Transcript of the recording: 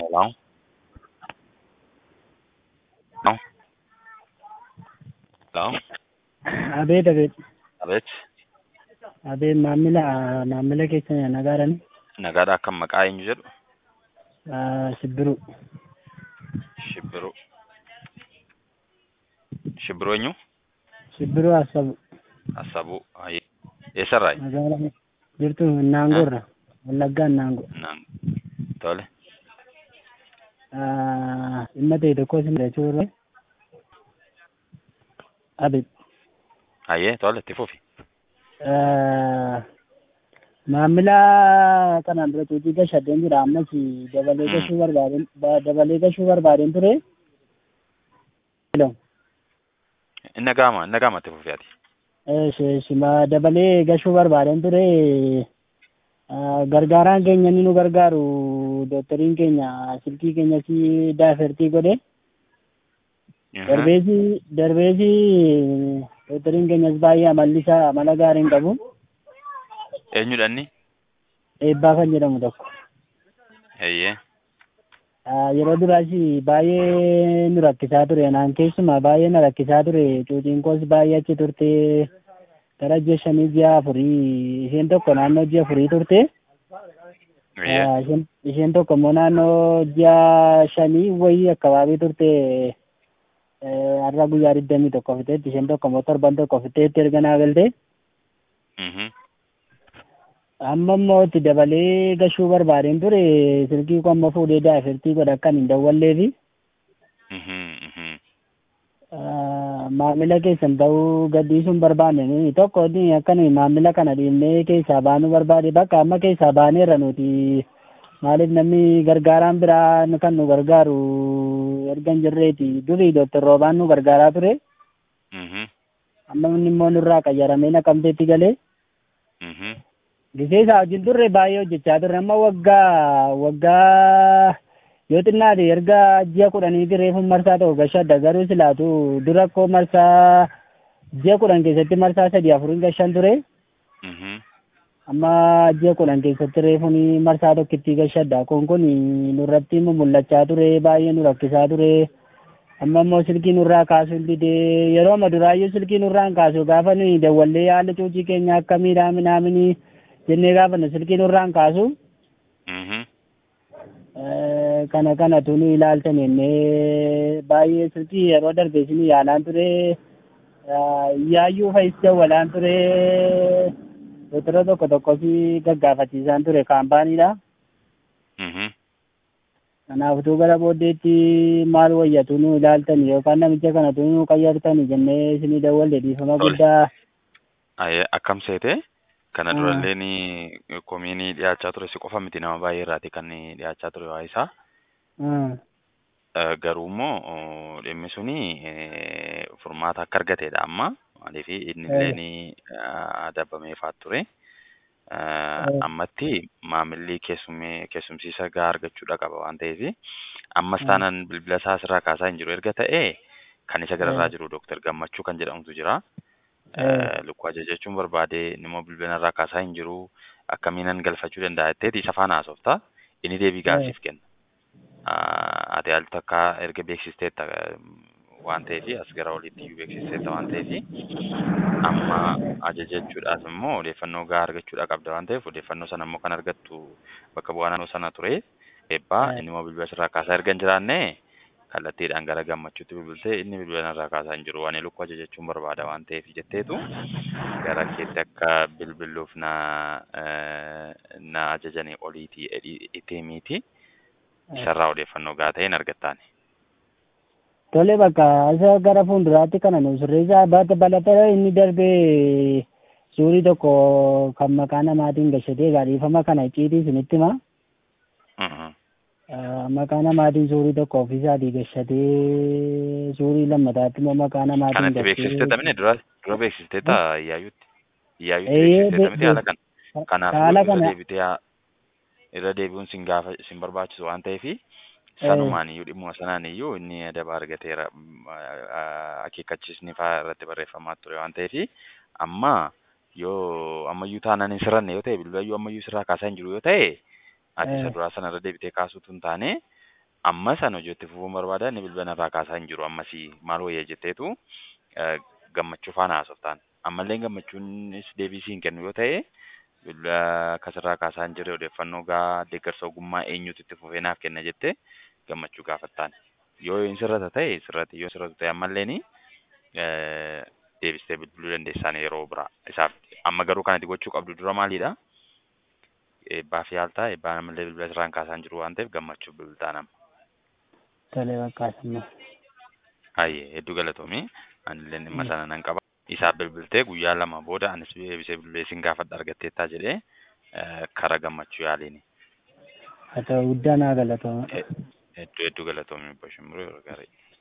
Hello? No? Hello? Abeet abeet Abeet, abeet maamila maamila keessa nagaadhaan nagaadha akkam maqaa eenyu jedhu? Shibbiruu Shibbiruu. Shibbiruu eenyu? Shibbiruu Assabu Assabuu. Hayyee. Eessarraayi? magaalaa jirtu Naangoorra Wallaggaa Naangoo. Naan. Tole. Dhimma ta'e tokko isin jechuudha. Abeet Hayyee tole itti fufi. maamila kanaan dura cuucii gashadheen jira ammas dabalee Mm. gashuu barbaadeen dabalee gashuu barbaadeen ture. Hello. Inni gaama, inni gaama itti fufi ati. Shima dabalee gashuu barbaadeen ture. Gargaaraan keenya ni nu gargaaru doktariin keenya silkii keenya si daafertii godhe. Darbeesi darbeesi doktariin keenyas baay'ee amalli isaa amala gaarii hin qabu. Eenyudha inni? Eebbaa kan jedhamu tokko. Hayyee. Yeroo duraas baay'ee nu rakkisaa ture naan keessumaa baay'ee na rakkisaa ture cuuciin koos baay'ee achi turte gara ji'a shanii ji'a afurii isheen tokko naannoo ji'a afurii turte. Hayyee. Ah, isheen- isheen tokko immoo naannoo ji'a shanii wayii akkabaabii turte eh, har'a guyyaa digdamii tokko fiteetti isheen tokko immoo torban tokko fiteetti erga naa galte Mhm. amma immoo itti dabalee gashuu barbaadeen ture silkii koo amma fuudhee daafirtii godha akkan hin dawwalleefi Mhm. Mhm. ah, maamila keessan ta'uu gadhiisuun barbaanne nuyi tokko ni akkan maamila kana dhiibnee keessaa baanuu barbaade bakka amma keessaa baaneerra nuti maaliif namni gargaaraan biraa nu- kan nu gargaaru erga hin jirreeti durii dooktar roobaan nu gargaaraa ture Mhm. amma inni immoo nurraa qayyaramee naqamteetti galee Mhm. gisee isaa wajjin turre baay'ee hojjechaa turre amma waggaa waggaa yoo xinnaate erga ji'a kudhaniiti reefuun marsaa ta'u gashadda garuu silaatu dura koo marsaa ji'a kudhan keessatti marsaa sadii afurin gashan ture Mhm. amma ji'a kudhan keessatti reefuun marsaa tokkittii gashadda kun kun nurratti mul'achaa ture baay'ee nu rakkisaa ture amma immoo silkii nurraa kaasuu didee yeroo amma duraayyuu silkii nurraan kaasu gaafa nuyi dawwallee haala cuucii keenya akkamiidhaa minaaminii jennee gaafa nu silkii nurraan kaasu Mhm. eh, kana kanatu nu ilaaltan jennee baay'ee silkii yeroo darbe isin yaalaan ture ah, yaayyuu fayis dawwalaan ture doktara tokko tokko si gaggaafachiisaan ture kaampaaniidha. Mhm. Kanaafuu gara booddeetti maal wayyatu nu ilaaltan yookaan namicha kanatu nu qayyartan jennee isinii dawwalle dhiifama Tole. guddaa Hayyee akkam seete? Kana Ah. durallee ni komiinii dhiyaachaa ture si qofa miti nama baay'ee irraati kan inni dhiyaachaa ture waa isaa. ah, Eh, Garuu immoo oh, dhimmi suni eh, furmaata akka argateedha amma. Maaliif inni illee ni adabameefaa ture. Eh, Ammatti maamilli keessummee keessumsiisa gahaa argachuudha qaba waan ta'eef ammas Mm. taanaan bilbila isaa asirraa kaasaa hin jiru erga ta'e kan isa gararraa Mm. jiru Dooktar Gammachuu kan jedhamutu jira. Mm. Eh, Lukkuu ajajachuun barbaade inni immoo bilbila irraa kaasaa hin jiru akkamiinan galfachuu danda'a jetteeti isa faana haasofta inni deebii Mm. gaasiif kenna. Ah, Ati al takka erga beeksisteetta eh, waan ta'eef as gara olitti iyyuu beeksisteetta waan ta'eef amma ajajachuudhaaf immoo odeeffannoo gahaa argachuudha qabda waan ta'eef odeeffannoo sana immoo kan argattu bakka bu'aa naannoo sana ture eebbaa Mm. inni immoo bilbila irraa kaasaa erga hin jiraanne kallattiidhaan gara gammachuutti bilbiltee inni bilbila irraa kaasaa hin jiru ani lukkuu ajajachuun barbaada waan ta'eef jetteetu gara keetti akka bilbiluuf na eh, na ajajanii oliitii itee miti isarraa odeeffannoo gahaa ta'een argattaani. Tole bakka isa gara fuulduraatti kana nu sirreessaa baata balatara inni darbee suurii tokko kan maqaa namaatiin gashatee gaadhiifama kana icciitii isinitti hima. Mhm. Ah, Maqaa namaatiin suurii tokko ofiisaatii gashatee suurii lammataatti immoo maqaa namaatiin Kanatti gashee- beeksistee tamine dura dura beeksistee taa iyyaayyuutti iyyaayyuutti Eeyyee, beeksistee be- tamite haala be- kan kanaaf haala irra kana- deebitee haa- irra deebi'uun sin gaafa sin barbaachisu waan ta'eef sanumaan iyyuu dhimmuma sanaan iyyuu inni adaba argateera mm, ah, akeekkachiisni fa'aa irratti barreeffamaa ture waan ta'eef amma yoo ammayyuu taanaan hin sirranne yoo ta'e bilbilayyuu ammayyuu sirraa kaasaa hin jiru yoo ta'e ati isa Eh. duraa sana irra deebitee kaasuutu hin taane amma sana hojii itti fufuun barbaada inni bilbila irraa kaasaa hin jiru ammasii maal wayya jetteetu eh, gammachuu faana haasoftaan ammallee gammachuunis deebisii hin kennu yoo ta'e bilbila akkasirraa kaasaa hin jirre odeeffannoo gaa deeggarsa ogummaa eenyutu itti fufee naaf kenna jette gammachuu gaafattaan yoo hin sirrata ta'e sirrate yoo sirratu ta'e ammalleeni eh, deebistee bilbiluu dandeessaan yeroo biraa isaaf amma garuu kan ati gochuu qabdu dura maalidha eebbaa fi haaltaa eebbaa namallee bilbila sirraan kaasaa hin jiru waan ta'eef gammachuuf bilbiltaa nama. Tolee bakka asamma. Hayyee hedduu galatoomii anillee dhimma sana nan qaba. Isaaf bilbiltee guyyaa lama booda anis deebisee bilbilee sin gaafadha argatteettaa jedhee eh, kara gammachuu yaaliini. Haa ta'u guddaa naa galatooma. Hedduu hedduu galatoomii obbo Shimbiruu yeroo gaarii.